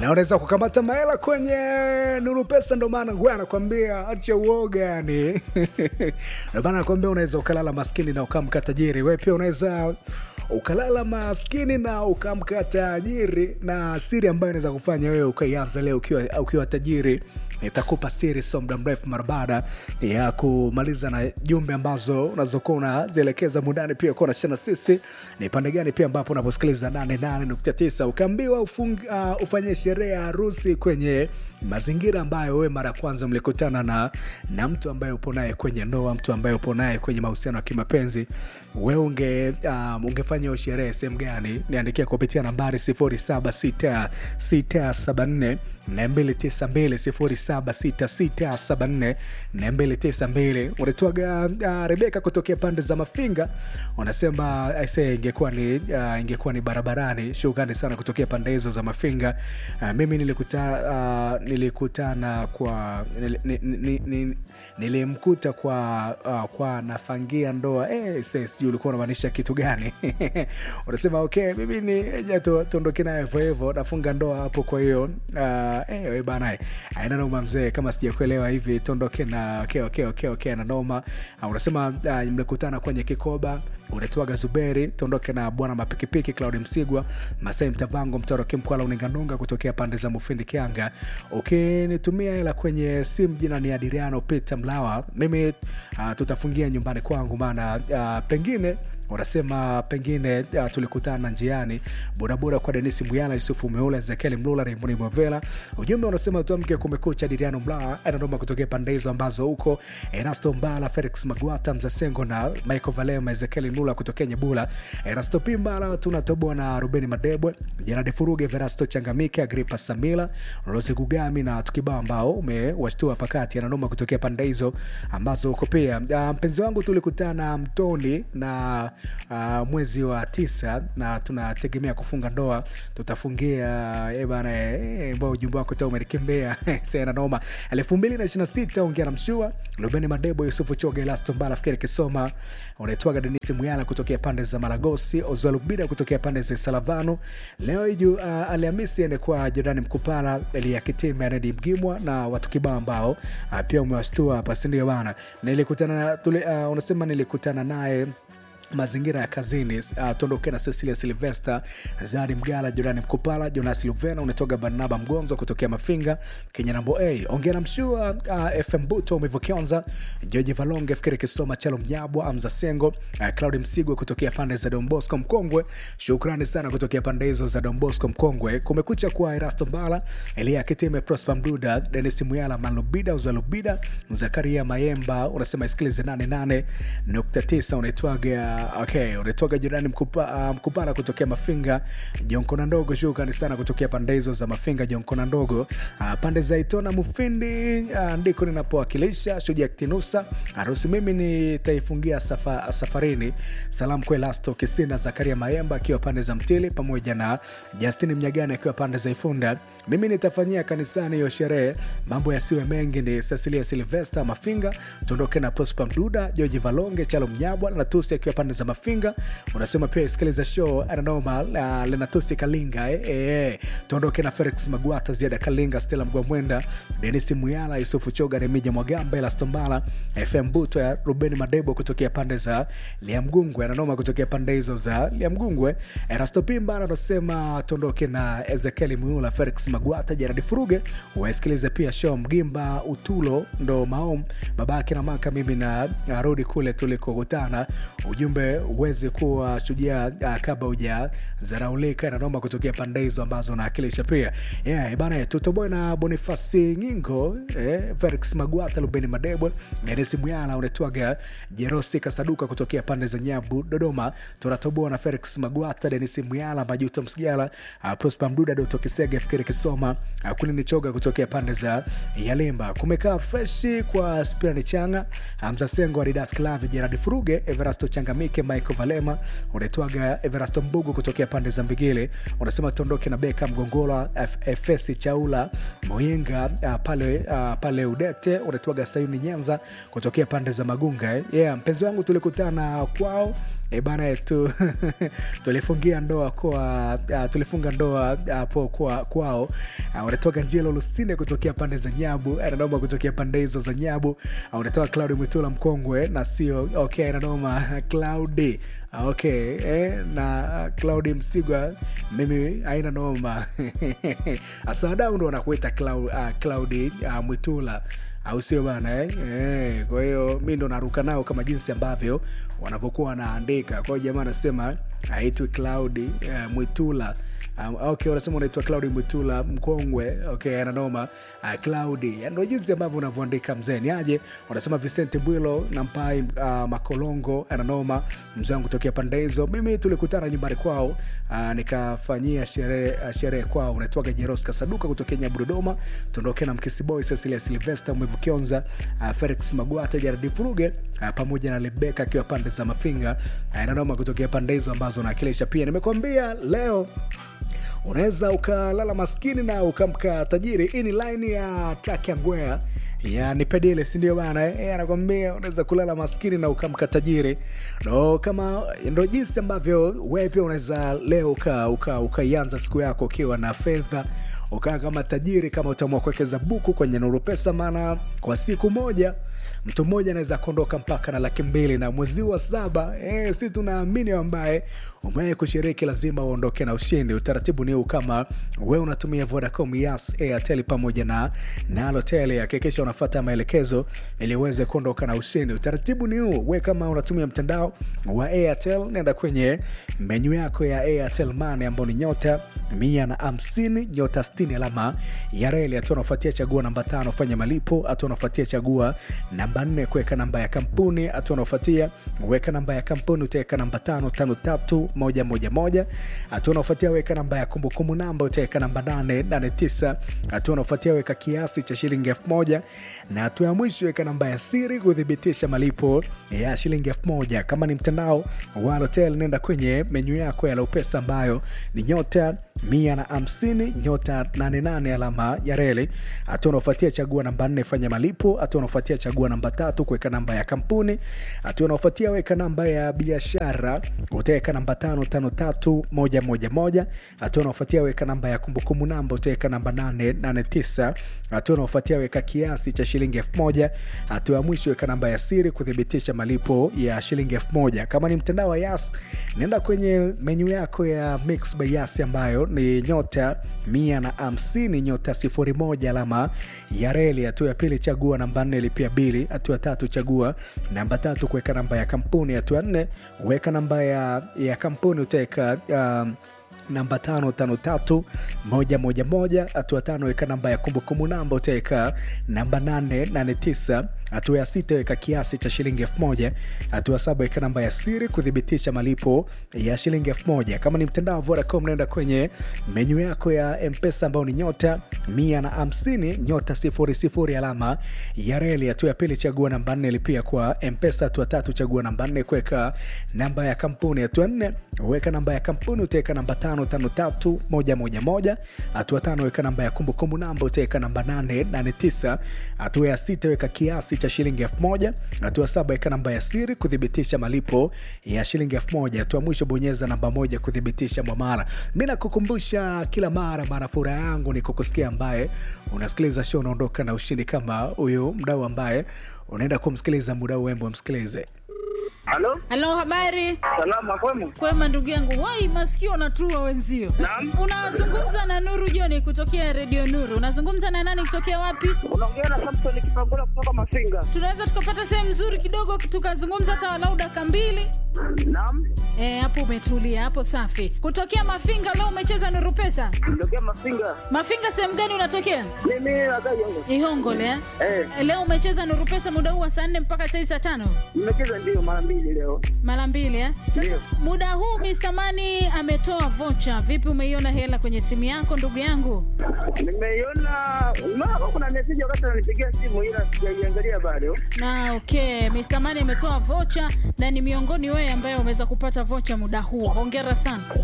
na unaweza kukamata mahela kwenye Nuru Pesa. Ndo maana nguya anakwambia acha uoga, yani ndo maana anakwambia unaweza ukalala maskini na ukamka tajiri. Wewe pia unaweza ukalala maskini na ukamka tajiri, na siri ambayo inaweza kufanya wewe ukaianza leo ukiwa, ukiwa tajiri nitakupa siri so muda mrefu mara baada ya kumaliza na jumbe ambazo unazokuwa unazielekeza mundani pia kuwa nashana sisi ni pande gani pia ambapo unaposikiliza 88.9 ukaambiwa uh, ufanye sherehe ya harusi kwenye mazingira ambayo wewe mara ya kwanza mlikutana na, na mtu ambaye upo naye kwenye ndoa, mtu ambaye upo naye kwenye mahusiano ya kimapenzi, wewe unge, um, ungefanya hiyo sherehe sehemu gani? Niandikia kupitia nambari 076674 292 076674 unatoaga uh, Rebeka kutokea pande za Mafinga, unasema aise, ingekuwa ni uh, ingekuwa ni barabarani. Shukrani sana kutokea pande hizo za Mafinga. Uh, mimi nilikutana uh, nilikutana kwa nil, nil, nil, nil, nilimkuta kwa uh, kwa nafangia ndoa eh, sisi ulikuwa unamaanisha kitu gani? unasema okay, mimi ni ja tuondoke naye hivyo hivyo, nafunga ndoa hapo, kwa hiyo uh, eh, bana aina noma mzee, kama sijakuelewa hivi tuondoke na okay, okay, okay, okay, na noma uh, unasema uh, mlikutana kwenye kikoba, unaitwaga Zuberi, tuondoke na bwana mapikipiki Claudi Msigwa, Masai Mtavango, Mtoro Kimkwala, Uninganunga kutokea pande za Mufindi Kianga. Ukinitumia okay, hela kwenye simu, jina ni Adriano Peter Mlawa, mimi uh, tutafungia nyumbani kwangu, maana uh, pengine unasema pengine uh, tulikutana njiani bodaboda kwa Denisi Muyala, Yusufu Meula, Ezekiel Mlula, Raimuni Mwavela. Ujumbe unasema tuamke kumekucha, Diriano Mlaa anadoma kutokea pande hizo ambazo huko Erasto Mbala, Felix Magwata, Mzasengo na Michael Valema, Ezekiel Mlula kutokea Nyebula, Erasto Pimbala, tunatoboa na Rubeni Madebwe, Jeradi Furuge, Verasto Changamike, Agripa Samila, Rose Gugami na tukibao ambao umewashtua pakati, anadoma kutokea pande hizo ambazo huko pia. Uh, mpenzi wangu tulikutana Mtoni na uh, mwezi wa tisa na tunategemea kufunga ndoa, tutafungia eh bana eh, mbao ujumbe wako ta umenikimbea sana noma. elfu mbili na ishirini na sita ongea na mshua Rubeni Madebo, Yusufu Choge, Elasto Mbala, Fikiri Kisoma, unaitwaga Denisi Muyala kutokea pande za Maragosi, Ozwalubida kutokea pande za Salavano. Leo iju uh, Alhamisi ende kwa Jorani Mkupala, Elia Kitime, Anedi Mgimwa na watu kibao ambao uh, pia umewashtua hapa, sindio bana? Nilikutana tuli, uh, unasema nilikutana naye mazingira ya kazini. Uh, tuondoke na Cecilia Silvester, Zari Mgala, Jorani Mkupala, Jonas Luvena, unatoka Barnaba Mgonzo kutokea Mafinga, Kenya nambo a ongea na mshua uh, FM Buto Umevokionza, George Valonge, Fikiri Kisoma, Chalo Mnyabwa, Amza Sengo, uh, Claudi Msigwa kutokea pande za Don Bosco Mkongwe. Shukrani sana kutokea pande hizo za Don Bosco Mkongwe. Kumekucha kwa Erasto Mbala, Elia Kitime, Prosper Mduda, Denis Muyala, Manlubida, Uzalubida, Zakaria Mayemba, unasema isikilize 88.9 unaitwaga okay, unatoka jirani mkupa, uh, Mkupala kutokea Mafinga, Jonkona Ndogo. Shukrani sana kutokea pande hizo za Mafinga, Jonkona Ndogo. Uh, pande za Itona Mufindi uh, ndiko ninapowakilisha Shuja Ktinusa harusi. Mimi nitaifungia safa, safarini. Salamu kwa Elasto Kisina, Zakaria Mayemba akiwa pande za Mtili, pamoja na Justini Mnyagani akiwa pande za Ifunda. Mimi nitafanyia kanisani hiyo sherehe, mambo yasiwe mengi. Ni Cecilia Silvester Mafinga, tuondoke na Prosper Mduda, George Valonge, Chalo Mnyabwa na Tusi akiwa pande za Mafinga. Unasema pia isikiliza show ananoma uh, Lenatusi Kalinga eh, eh. Tuondoke na Felix Magwata, Ziada Kalinga, Stella Mgwamwenda, Denisi Muyala, Yusufu Choga, Remija Mwagamba, Elastombala, FM Buto ya Rubeni Madebo kutokea pande za Liamgungwe, ananoma kutokea pande hizo za Liamgungwe. Erasto Pimba anasema tuondoke na Ezekieli Muyula, Felix Magwata, Jeradi Furuge. Wasikilize pia show Mgimba Utulo ndo maom babake na maka, mimi na rudi kule tulikokutana ujumbe uweze kuwa shujaa uh, kabla uja zaraulika na noma kutokea pande hizo ambazo naakilisha pia yeah, bana tutoboe na Bonifasi Nyingo eh, Felix Magwata, Lubeni Madebwe, Denisi Muyala, unetwaga Jerosi Kasaduka kutokea pande za Nyabu Dodoma. Tunatoboa na Felix Magwata, Denisi Muyala, Majuto Msigala, uh, Prosper Mduda, Doto Kisege, Fikiri Kisoma, uh, Kulini Choga kutokea pande za Yalimba. Kumekaa freshi kwa Spirani Changa, Hamza Sengo, Adidas Klavi, Jeradi Furuge, Everasto Changamike, Michael Valema, unaitwaga Everasto Mbugu kutokea pande za Mbigile, unasema tuondoke na Beka Mgongola, Efesi Chaula Moyinga uh, pale, uh, pale Udete, unaitwaga Sayuni Nyanza kutokea pande za Magunga eh. Yeah, mpenzi wangu tulikutana kwao e bana tu tulifungia ndoa kwa uh, tulifunga ndoa hapo uh, kwa kwao uh, unatoka njelo lusine kutokea pande za nyabu ananoma kutokea pande hizo za nyabu uh, unatoka claudi mwitula mkongwe na sio okay ananoma claudi uh, okay eh, na uh, claudi msigwa mimi aina noma asadau ndo wanakuita Clau- uh, claudi uh, mwitula au sio bana eh? Eh, kwa hiyo mi ndo naruka nao kama jinsi ambavyo wanavyokuwa wanaandika kwa hiyo jamaa anasema aitwi claudi uh, mwitula Um, okay wanasema unaitwa claudi mwitula mkongwe okay ananoma uh, claudi ndo jinsi ambavyo unavyoandika mzee ni aje wanasema vicente bwilo na mpai uh, makolongo ananoma mzee wangu tokea pande hizo mimi tulikutana nyumbani kwao uh, nikafanyia sherehe uh, sherehe kwao unaitwaga jeros kasaduka kutokea nyabu dodoma tuondoke na mkisi boy cecilia silvester mwevu kionza uh, felix magwata jaradi furuge uh, pamoja na lebeka akiwa pande za mafinga uh, ananoma kutokea pande hizo ambazo naakilisha pia nimekwambia leo unaweza ukalala maskini na ukamka tajiri hii ni laini ya track ya ngwea ya nipedile sindio bana eh, anakwambia unaweza kulala maskini na ukamka tajiri ndo kama ndo jinsi ambavyo wewe pia unaweza leo ukaianza uka, ukaianza siku yako ukiwa na fedha ukaa kama tajiri kama utaamua kuwekeza buku kwenye nuru pesa maana kwa siku moja mtu mmoja anaweza kuondoka mpaka na laki mbili na mwezi wa saba e, si tunaamini ambaye umewahi kushiriki lazima uondoke na ushindi utaratibu ni huu kama we unatumia vodacom yas airtel pamoja na nalotel hakikisha unafata maelekezo ili uweze kuondoka na ushindi utaratibu ni huu we kama unatumia mtandao wa airtel nenda kwenye menyu yako ya airtel mane ambao ni nyota mia na hamsini nyota stini alama ya reli hatua unafuatia chagua namba tano fanya malipo hatua unafuatia chagua namba nne kuweka namba ya kampuni hatua unaofuatia weka namba ya kampuni utaweka namba tano tano tatu moja moja moja hatua unaofuatia weka namba ya kumbukumbu namba utaweka namba nane nane tisa hatua unaofuatia weka kiasi cha shilingi elfu moja na hatua ya mwisho weka namba ya siri kuthibitisha malipo ya shilingi elfu moja kama ni mtandao wa hotel nenda kwenye menyu yako ya laupesa ambayo ni nyota mia na hamsini nyota 88 alama ya reli hatua unaofuatia chagua namba nne fanya malipo hatua unaofuatia chagua namba tatu kuweka namba ya kampuni hatua unaofuatia weka namba ya biashara utaweka namba tano tano tatu moja moja moja hatua unaofuatia weka namba ya kumbukumbu namba utaweka namba nane nane tisa hatua unaofuatia weka kiasi cha shilingi elfu moja hatua ya mwisho weka namba ya siri kuthibitisha malipo ya shilingi elfu moja kama ni mtandao wa yas nenda kwenye menyu yako ya mix by yas ambayo ni nyota mia na hamsini nyota sifuri moja alama ya reli hatua ya pili chagua namba nne lipia bili hatua ya tatu chagua namba tatu kuweka namba ya kampuni hatua ya nne weka namba ya, ya kampuni utaweka um, namba tano tano tatu moja moja moja hatua tano weka namba ya kumbukumbu namba utaweka namba nane nane tisa hatua ya sita weka kiasi cha shilingi elfu moja hatua saba weka namba ya siri kuthibitisha malipo ya shilingi elfu moja kama ni mtandao wa vodacom naenda kwenye menyu yako ya mpesa ambao ni nyota mia na hamsini nyota sifuri sifuri alama ya reli hatua ya pili chagua namba nne lipia kwa mpesa hatua tatu chagua namba nne kuweka namba ya kampuni hatua nne weka namba ya kampuni utaweka namba tano tano tatu moja moja moja hatua tano weka namba ya kumbukumbu namba utaweka namba nane nane tisa hatua ya sita weka kiasi cha shilingi elfu moja hatua saba weka namba ya siri kuthibitisha malipo ya shilingi elfu moja hatua mwisho bonyeza namba moja kuthibitisha mwamara mi nakukumbusha kila mara mara furaha yangu ni kukusikia ambaye unasikiliza show unaondoka na ushindi kama huyu mdau ambaye unaenda kumsikiliza muda wembo msikilize Halo, halo habari salama kwemu? kwema ndugu yangu wai masikio natua wenzio Naam. unazungumza na nuru joni kutokea redio nuru unazungumza na nani kutokea wapi Unaongea na Samson Kipangula kutoka Mafinga. tunaweza tukapata sehemu nzuri kidogo tukazungumza hata walau daka mbili Naam, E, hapo umetulia hapo safi kutokea mafinga leo umecheza nuru pesa nitokea Mafinga. mafinga sehemu gani unatokea Mimi nadai yangu. ihongole eh? Eh, E, leo umecheza nuru pesa muda huu wa saa nne mpaka saa hii saa tano nimecheza ndio mara mbili leo. mara mbili eh? sasa Ndio. muda huu Mr. Mani ametoa vocha vipi umeiona hela kwenye simu yako ndugu yangu Nimeiona mara kuna message wakati ananipigia simu ila sijaiangalia bado. na okay Mr. Mani ametoa vocha na ni miongoni wewe ambaye umeweza kupata vocha muda huu hongera sana